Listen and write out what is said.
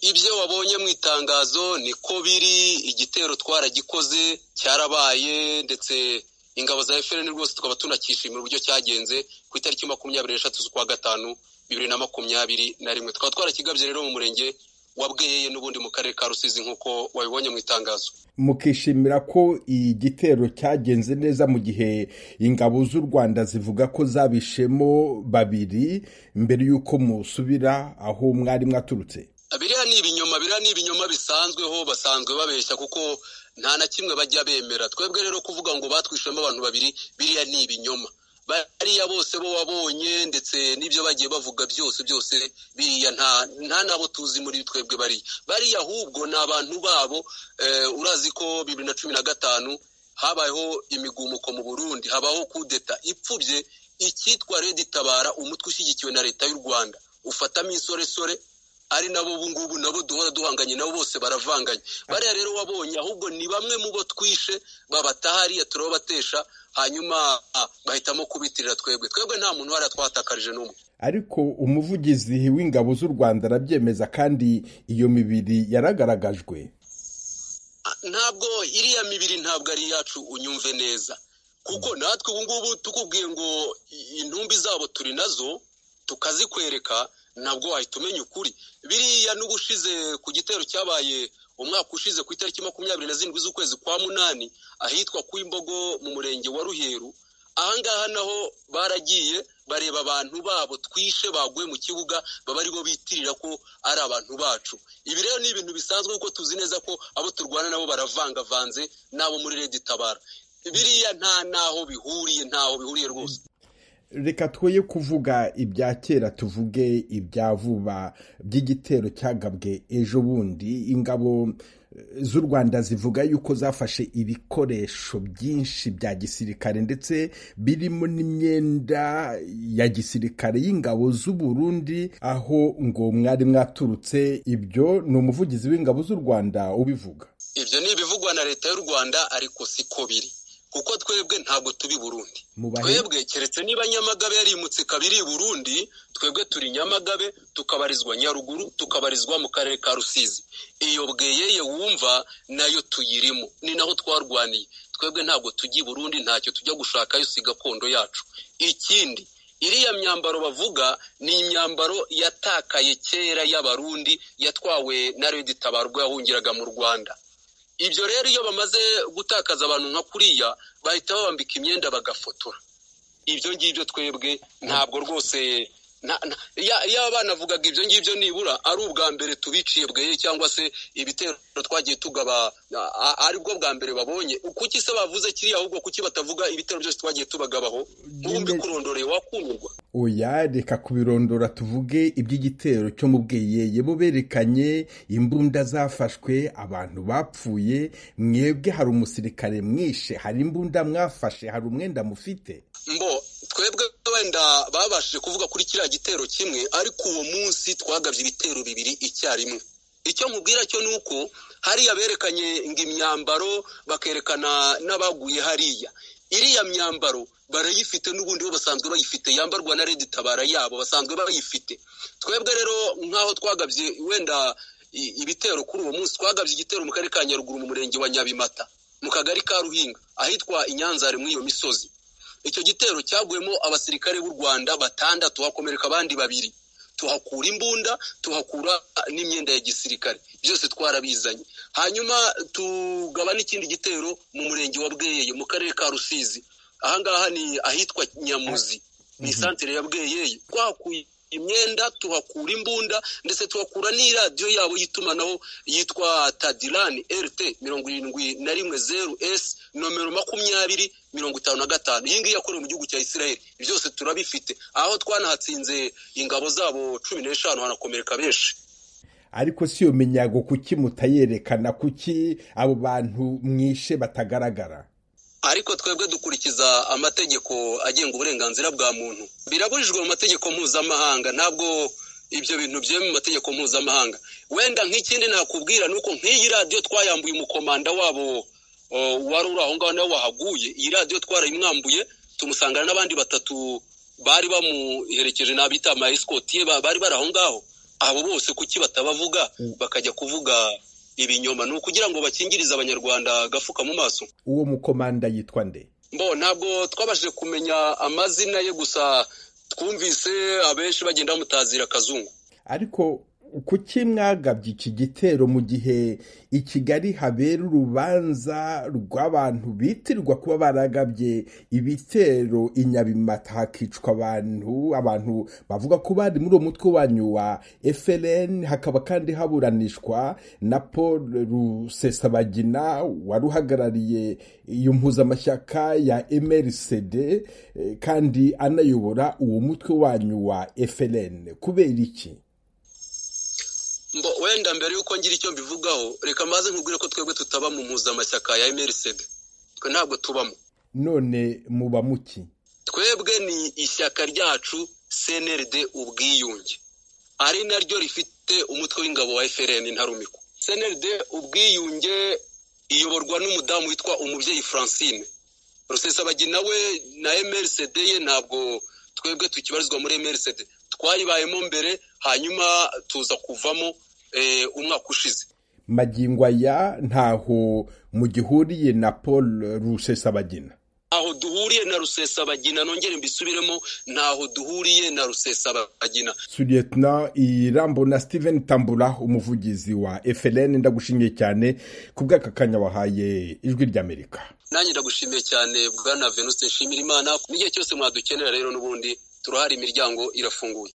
Ibyo wabonye mu itangazo niko biri, igitero twaragikoze cyarabaye ndetse ingabo za FPR rwose tukaba tunakishimira uburyo cyagenze ku itariki makumyabiri n'eshatu z'ukwa gatanu bibiri na makumyabiri na rimwe tukaba twarakigabye rero mu murenge wa bweyeye n'ubundi mu karere ka rusizi nk'uko wabibonye mu itangazo mukishimira ko igitero cyagenze neza mu gihe ingabo z'u rwanda zivuga ko zabishemo babiri mbere y'uko musubira aho mwari mwaturutse biriya ni ibinyoma biriya ni ibinyoma bisanzweho basanzwe babeshya kuko nta na kimwe bajya bemera twebwe rero kuvuga ngo batwishemo abantu babiri biriya ni ibinyoma bariya bose bo wabonye ndetse n'ibyo bagiye bavuga byose byose biriya nta nta nabo tuzi muri twebwe bariya bariya ahubwo ni abantu babo urazi ko bibiri na cumi na gatanu habayeho imigumuko mu burundi habaho kudeta ipfubye icyitwa redi tabara umutwe ushyigikiwe na leta y'u rwanda ufatamo insoresore ari nabo ubu ngubu nabo duhora duhanganye nabo bose baravanganye bariya rero wabonye ahubwo ni bamwe mu bo twishe babataha hariya turabatesha hanyuma bahitamo kubitirira twebwe twebwe nta muntu wari twahatakarije n'umwe ariko umuvugizi w'ingabo z'u rwanda arabyemeza kandi iyo mibiri yaragaragajwe ntabwo iriya mibiri ntabwo ari iyacu unyumve neza kuko natwe ubu ngubu tukubwiye ngo intumbi zabo turi nazo tukazikwereka ntabwo wahita umenya ukuri biriya n'ubushize ku gitero cyabaye umwaka ushize ku itariki makumyabiri na zirindwi z'ukwezi kwa munani ahitwa ku imbogo mu murenge wa ruheru ahangaha naho baragiye bareba abantu babo twishe baguye mu kibuga baba aribo bitirira ko ari abantu bacu ibi rero ni ibintu bisanzwe kuko tuzi neza ko abo turwana nabo baravangavanze n'abo muri redi tabara biriya nta n'aho bihuriye ntaho bihuriye rwose reka twoye kuvuga ibya kera tuvuge ibya vuba by'igitero cyagabwe ejo bundi ingabo z'u rwanda zivuga yuko zafashe ibikoresho byinshi bya gisirikare ndetse birimo n'imyenda ya gisirikare y'ingabo z'u Burundi aho ngo mwari mwaturutse ibyo ni umuvugizi w'ingabo z'u rwanda ubivuga ibyo ni ibivugwa na leta y'u rwanda ariko siko biri kuko twebwe ntabwo turi burundi twebwe keretse niba nyamagabe yarimutse ikaba iri burundi twebwe turi nyamagabe tukabarizwa nyaruguru tukabarizwa mu karere ka rusizi iyo bweyeye wumva nayo tuyirimo ni naho twarwaniye twebwe ntabwo tujya i burundi ntacyo tujya gushakayo si gakondo yacu ikindi iriya myambaro bavuga ni imyambaro yatakaye kera y'abarundi yatwawe na redi tabarwa yahungiraga mu rwanda ibyo rero iyo bamaze gutakaza abantu nka kuriya bahita babambika imyenda bagafotora ibyo ngibyo twebwe ntabwo rwose yaba banavugaga ibyo ngibyo nibura ari ubwa mbere tubiciye bweye cyangwa se ibitero twagiye tugaba aribwo bwa mbere babonye kuki se bavuze kiriya ahubwo kuki batavuga ibitero byose twagiye tubagabaho ubundi kurondoreye wakumirwa oya reka kubirondora tuvuge iby'igitero cyo mu bweyeye bo berekanye imbunda zafashwe abantu bapfuye mwebwe hari umusirikare mwishe hari imbunda mwafashe hari umwenda mufite mbo twebwe wenda babashije kuvuga kuri kiriya gitero kimwe ariko uwo munsi twagabye ibitero bibiri icyarimwe icyo nkubwira cyo ni uko hariya berekanye ngo imyambaro bakerekana n'abaguye hariya iriya myambaro barayifite n'ubundi bo basanzwe bayifite yambarwa na redi tabara yabo basanzwe bayifite twebwe rero nk'aho twagabye wenda ibitero kuri uwo munsi twagabye igitero mu karere ka nyaruguru mu murenge wa nyabimata mu kagari ka ruhinga ahitwa inyanzare muri iyo misozi icyo gitero cyaguyemo abasirikare b'u rwanda batandatu hakomereka abandi babiri tuhakura imbunda tuhakura n'imyenda ya gisirikare byose twarabizanye hanyuma tugaba n'ikindi gitero mu murenge wa bweyeye mu karere ka rusizi ahangaha ni ahitwa nyamuzi ni isantere ya bweyeye twahakuye imyenda tuhakura imbunda ndetse tuhakura n'iradiyo yabo y'itumanaho yitwa tadirani rt mirongo irindwi na rimwe zeru esi nomero makumyabiri mirongo itanu na gatanu iyi ngiyi yakorewe mu gihugu cya israel byose turabifite aho twanahatsinze ingabo zabo cumi n'eshanu hanakomereka benshi ariko si iyo minyago kuki mutayerekana kuki abo bantu mwishe batagaragara ariko twebwe dukurikiza amategeko agenga uburenganzira bwa muntu birabujijwe mu mategeko mpuzamahanga ntabwo ibyo bintu byemewe mu mategeko mpuzamahanga wenda nk'ikindi nakubwira ni uko nk'iyi radiyo twayambuye umukomanda wabo wari uri aho ngaho nawe wahaguye iyi radiyo twarayimwambuye tumusangana n'abandi batatu bari bamuherekeje n'abita amayesikoti bari bari aho ngaho abo bose kuki batabavuga bakajya kuvuga ibinyoma ni ukugira ngo bakingirize abanyarwanda agafuka mu maso uwo mukomanda yitwa nde mbo ntabwo twabashije kumenya amazina ye gusa twumvise abenshi bagenda bamutazira akazungu ariko kuki mwagabye iki gitero mu gihe i kigali habera urubanza rw'abantu bitirwa kuba baragabye ibitero i nyabimata hakicwa abantu abantu bavuga ko bari muri uwo mutwe wanyu wa frn hakaba kandi haburanishwa na paul rusesabagina wari uhagarariye iyo mpuzamashyaka ya mrcd kandi anayobora uwo mutwe wanyu wa frn kubera iki mbo wenda mbere y'uko ngira icyo mbivugaho reka maze nkubwire ko twebwe tutaba mu mpuzamashyaka ya mrcd twe ntabwo tubamo none muba muki twebwe ni ishyaka ryacu cnrd ubwiyunge ari naryo rifite umutwe w'ingabo wa frn ntarumikwa cnrd ubwiyunge iyoborwa n'umudamu witwa umubyeyi francine rusesabagina we na mrcd ye ntabwo twebwe tukibarizwa muri mrcd twayibayemo mbere hanyuma tuza kuvamo umwaka ushize magingo aya ntaho mugihuriye na paul rusesabagina ntaho duhuriye na rusesabagina nongere mbisubiremo ntaho duhuriye na rusesabagina suriyetna irambo na steven tambura umuvugizi wa FLN ndagushimiye cyane ku bw'aka kanya wahaye ijwi ry'amerika nanjye ndagushimiye cyane bwana venuste nshimira imana n'igihe cyose mwadukenera rero n'ubundi turahari imiryango irafunguye